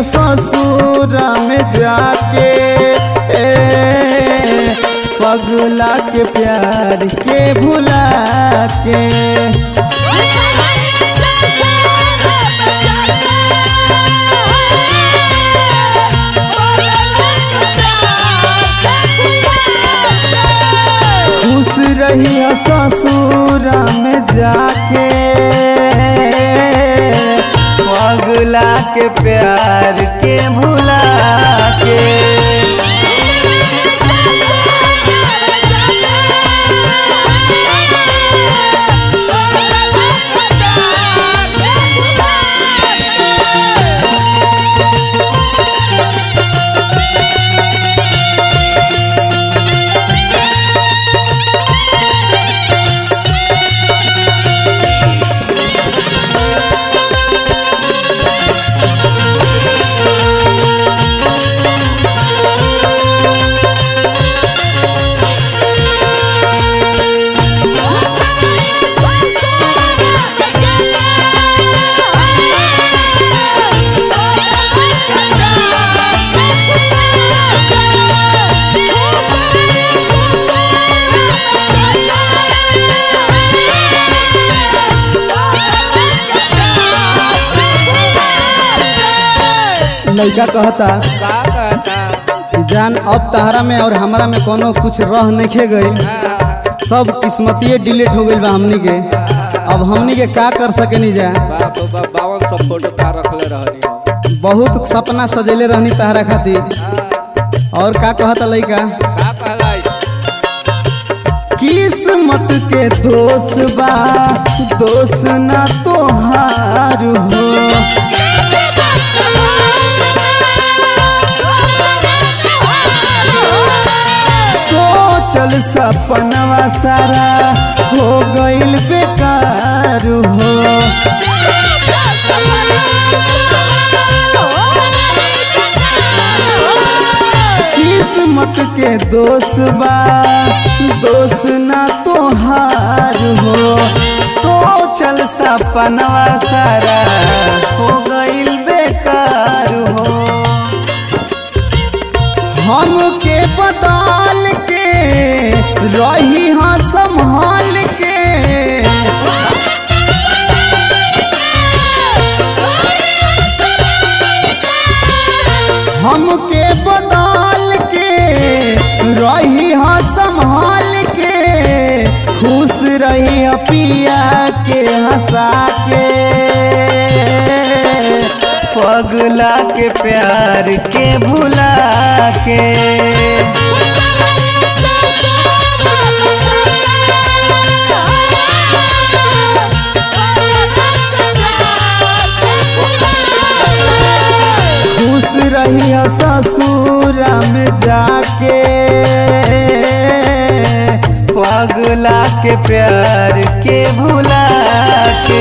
ससुर में जाके ए, पगला के प्यार के भुला के खुश रही ससुर में जाके पगला के प्यार के भुला के लड़का कहता का कहता कि जान अब तहरा में और हमरा में कोनो कुछ रह नहीं गई सब किस्मतिये डिलीट हो गई बा हमनी के अब हमनी के का कर सकेनी जा बाप रे बाप बावन सौ फोटो तार रखले रहनी हम बहुत सपना सजेले रहनी तहरा खातिर और का कहता लड़का का कहला किस्मत के दोष बा दोष ना तोहार हो सोचल सपनवा सारा हो गइल बेकार हो किस्मत के दोष बा दोष ना तोहार हो सोचल सपनवा सारा हो गइल बेकार हो हमके बदल के रही हाँ संभाल के हमके बदल के रही हाँ संभाल के खुश रही हाँ पिया के हंसा के पगला के प्यार के भुला के खुश रही ससुर में जाके पगला के प्यार के भुला के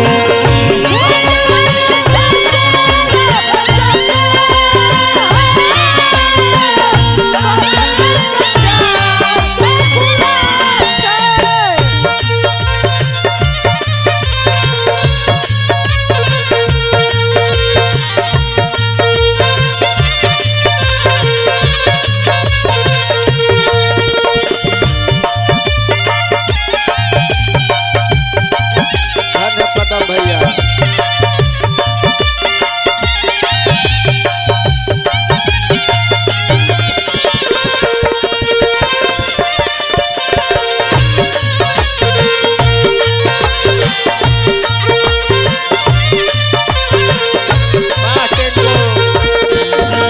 धन्य कदम भैया वाह, टेंटो।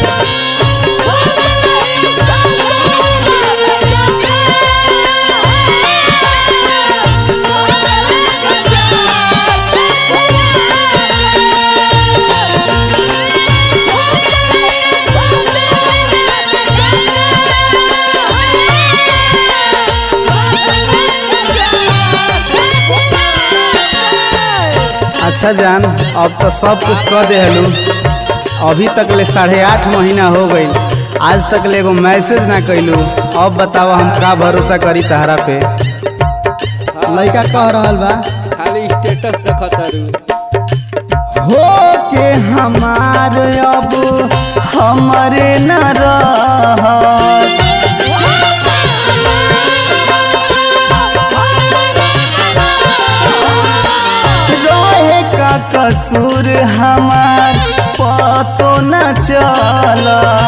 अच्छा जान अब तो सब कुछ कह दे हलू अभी तक ले साढ़े आठ महीना हो गई आज तक ले एगो मैसेज ना कैलू अब बताओ हम का भरोसा करी तहरा पे लड़का कह रहल बा खाली स्टेटस देखत तारू हो के हमार अब हमरे न रहत रहे का कसूर हमार पतो न चलल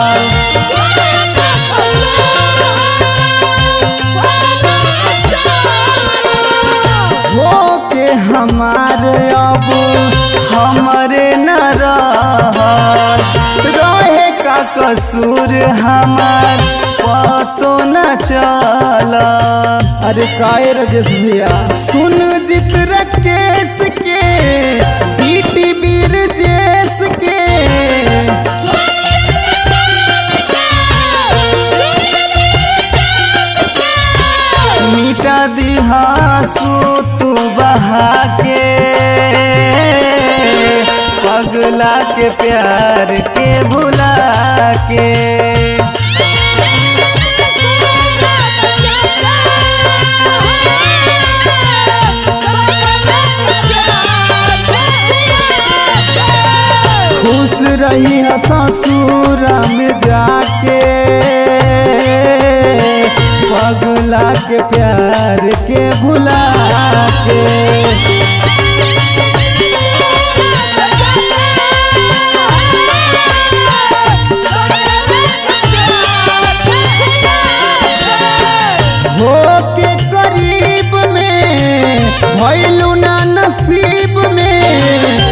हो के हमार अब हमरे न रहत रहे का कसूर हमार पतो न चल अरे काहे राजेश भैया सुन जित रकेश के बीटी बीर जेस के मिटा दिहासू तू बहा के पगला के प्यार के भुला के खुश रही है ससुर में जाके पगला के प्यार के भुला के हो के करीब में भैलू ना नसीब में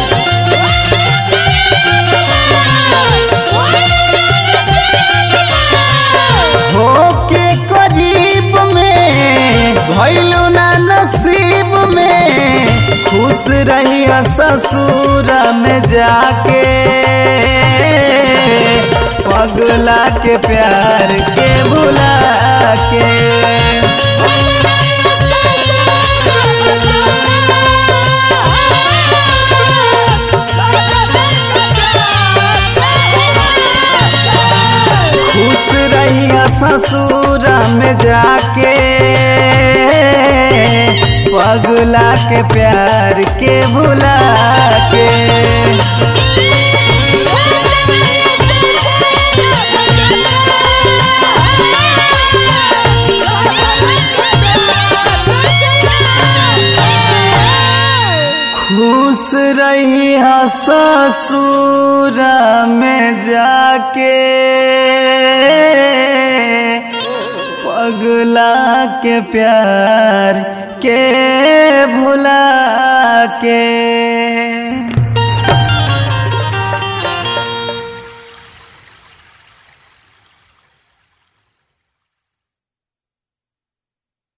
होके करीब में भैलू ना नसीब में खुश रही ससुर में जाके पगला के प्यार के भुला के खुश रही ससुर में जाके पगला के प्यार के भुला के खुश रही ससुर में जाके पगला के प्यार के भुला के